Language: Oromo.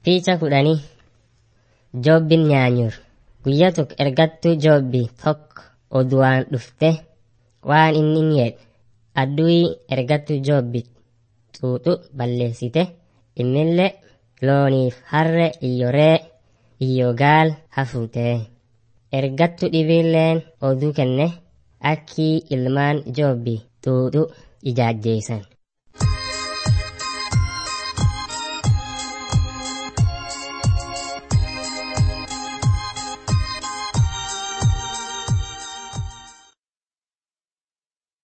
Picha kudhanii Joobbiin nyaanyur. Guyyaa tokko ergattuu joobbi tokko oduwaan dhufte waan inni jedhe adduyii ergattuu joobbi xuuxu balleessite innillee looniif harre iyyoree iyyo gaal hafuute. Ergattuu dhibiilleen oduu kenne akkii ilmaan joobbi xuuxu ijaajjeessan.